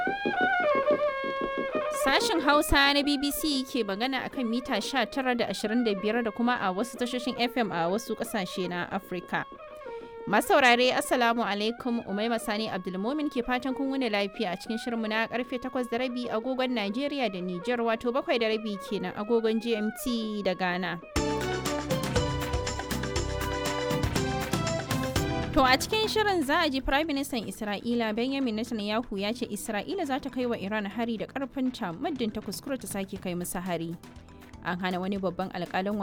Sashen Hausa na BBC ke magana akan mita 19 da 25 da kuma a wasu tashoshin FM a wasu kasashe na Afirka. Masaurare Assalamu alaikum Umaima Sani Abdulmumin ke fatan kun wuni lafiya a cikin shirinmu na karfe 8 da rabi agogon Najeriya da Nijar wato 7 da rabi kenan agogon GMT da Ghana. To a cikin shirin za a ji Prime Minister Isra'ila Benjamin Netanyahu ya ce Isra'ila za ta kai wa Iran hari da karfinta muddin ta kuskura ta sake kai musu hari. An hana wani babban alkalin